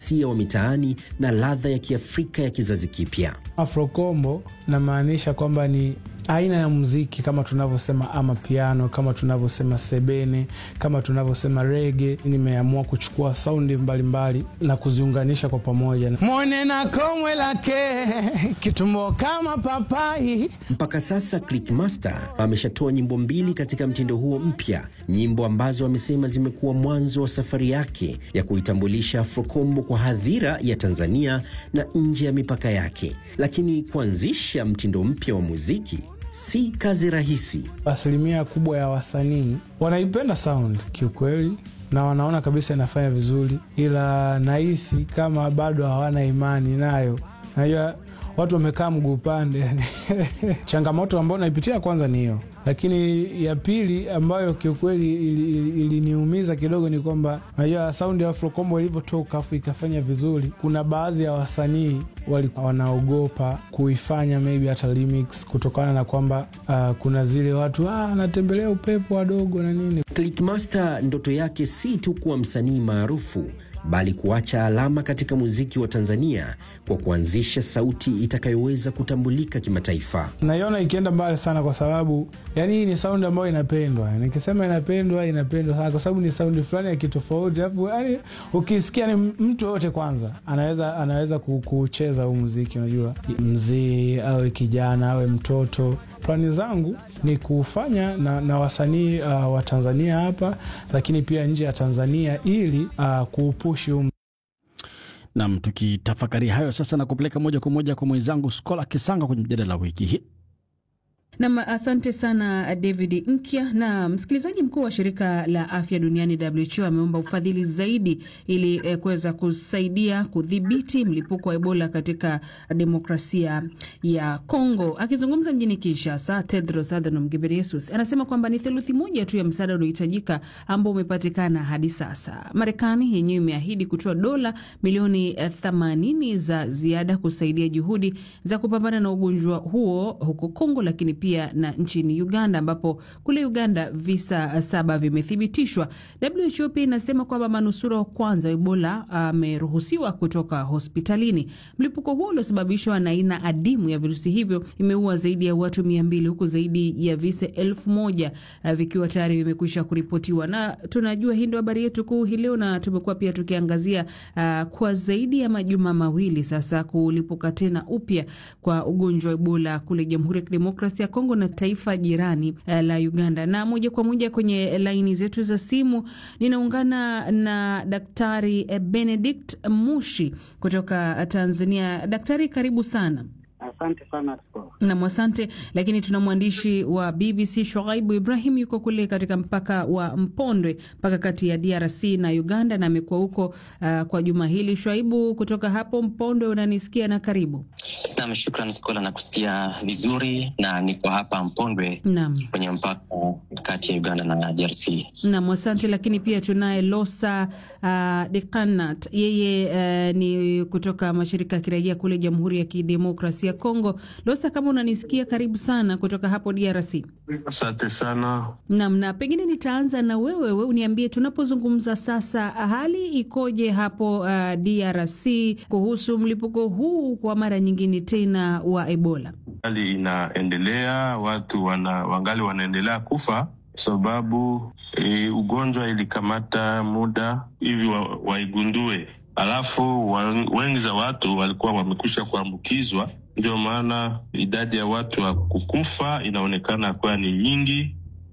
uhalisia wa mitaani na ladha ya Kiafrika ya kizazi kipya. Afrokombo namaanisha kwamba ni aina ya muziki kama tunavyosema amapiano, kama tunavyosema sebene, kama tunavyosema rege. Nimeamua kuchukua saundi mbalimbali na kuziunganisha kwa pamoja. Mwone na komwe lake kitumbo kama papai. Mpaka sasa Clickmaster ameshatoa nyimbo mbili katika mtindo huo mpya, nyimbo ambazo amesema zimekuwa mwanzo wa safari yake ya kuitambulisha Afrokombo kwa hadhira ya Tanzania na nje ya mipaka yake. Lakini kuanzisha mtindo mpya wa muziki si kazi rahisi. Asilimia kubwa ya wasanii wanaipenda sound kiukweli, na wanaona kabisa inafanya vizuri, ila nahisi kama bado hawana imani nayo. Najua watu wamekaa mguu pande yani. changamoto ambayo naipitia kwanza ni hiyo, lakini ya pili ambayo kiukweli iliniumiza ili, ili kidogo ni kwamba najua saundi ya Afrokombo ilivyotoka afu ikafanya vizuri, kuna baadhi ya wasanii walikuwa wanaogopa kuifanya maybe hata remix kutokana na kwamba uh, kuna zile watu anatembelea ah, upepo wadogo na nini. Clickmaster ndoto yake si tu kuwa msanii maarufu bali kuacha alama katika muziki wa Tanzania kwa kuanzisha sauti itakayoweza kutambulika kimataifa. Naiona ikienda mbali sana, kwa sababu yani hii ni saundi ambayo inapendwa. Nikisema inapendwa, inapendwa sana kwa sababu ni saundi fulani ya kitofauti, alafu yani ukisikia ni mtu yoyote kwanza anaweza anaweza kucheza huu muziki. Unajua, mzee awe kijana awe mtoto Plani zangu ni kufanya na, na wasanii uh, wa Tanzania hapa lakini pia nje ya Tanzania ili uh, kuupushi um. Nam, tukitafakari hayo sasa na kupeleka moja kwa moja kwa mwenzangu Skola Kisanga kwenye mjadala wa wiki hii. Nam, asante sana David Nkya. Na msikilizaji, mkuu wa shirika la afya duniani WHO ameomba ufadhili zaidi ili eh, kuweza kusaidia kudhibiti mlipuko wa Ebola katika demokrasia ya Kongo. Akizungumza mjini Kinshasa, Tedros Adhanom Ghebreyesus anasema kwamba ni theluthi moja tu ya msaada unaohitajika ambao umepatikana hadi sasa. Marekani yenyewe imeahidi kutoa dola milioni 80 za ziada kusaidia juhudi za kupambana na ugonjwa huo huko Kongo, lakini pia na nchini Uganda ambapo kule Uganda visa saba vimethibitishwa. WHO pia inasema kwamba manusura wa kwanza wa Ebola ameruhusiwa kutoka hospitalini. Mlipuko huo uliosababishwa na aina adimu ya virusi hivyo imeua zaidi ya watu mia mbili huku zaidi ya visa elfu moja vikiwa tayari vimekwisha kuripotiwa. Na tunajua hii ndio habari yetu kuu hii leo, na tumekuwa pia tukiangazia uh, kwa zaidi ya majuma mawili sasa kulipuka tena upya kwa ugonjwa wa Ebola kule Jamhuri ya Kidemokrasia ya Kongo na taifa jirani uh, la Uganda. Na moja kwa moja kwenye laini zetu za simu ninaungana na Daktari Benedict Mushi kutoka Tanzania. Daktari, karibu sana. Asante sana nam. Asante. Lakini tuna mwandishi wa BBC Shoaibu Ibrahim yuko kule katika mpaka wa Mpondwe, mpaka kati ya DRC na Uganda, na amekuwa huko uh, kwa juma hili. Shoaibu, kutoka hapo Mpondwe, unanisikia? Na karibu. Nam, shukran Skola, na kusikia vizuri, na niko hapa Mpondwe nam, kwenye mpaka kati ya Uganda na DRC. Nam, asante. Lakini pia tunaye Losa uh, Dekanat, yeye uh, ni kutoka mashirika ya kiraia kule Jamhuri ya Kidemokrasia ya Kongo. Losa, kama unanisikia, karibu sana kutoka hapo DRC. Asante sana. Nam, na pengine nitaanza na wewe, we uniambie, tunapozungumza sasa, hali ikoje hapo uh, DRC kuhusu mlipuko huu kwa mara nyingine tena wa Ebola? Hali inaendelea, watu wana, wangali wanaendelea kufa sababu e, ugonjwa ilikamata muda hivi wa, waigundue, alafu wengi za watu walikuwa wamekwisha kuambukizwa ndio maana idadi ya watu wa kukufa inaonekana kuwa ni nyingi,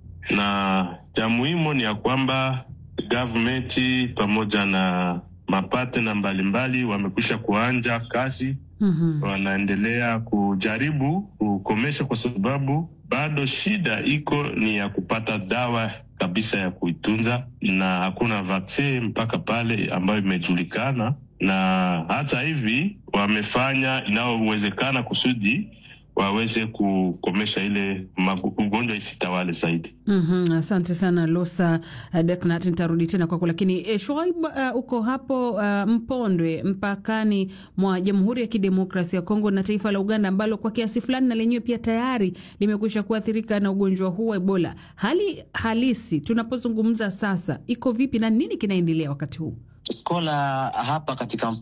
na cha muhimu ni ya kwamba gavumenti pamoja na mapatena mbalimbali wamekwisha kuanja kazi. mm -hmm. Wanaendelea kujaribu kukomesha, kwa sababu bado shida iko ni ya kupata dawa kabisa ya kuitunza, na hakuna vaksin mpaka pale ambayo imejulikana na hata hivi wamefanya inayowezekana kusudi waweze kukomesha ile ugonjwa isitawale zaidi. mm -hmm. Asante sana Losa uh, Deknat, nitarudi tena kwako, lakini eh, Shoaib uh, uko hapo uh, Mpondwe mpakani mwa Jamhuri ya Kidemokrasia ya Kongo na taifa la Uganda ambalo kwa kiasi fulani na lenyewe pia tayari limekwisha kuathirika na ugonjwa huu wa Ebola. Hali halisi tunapozungumza sasa iko vipi na nini kinaendelea wakati huu? Skola hapa katika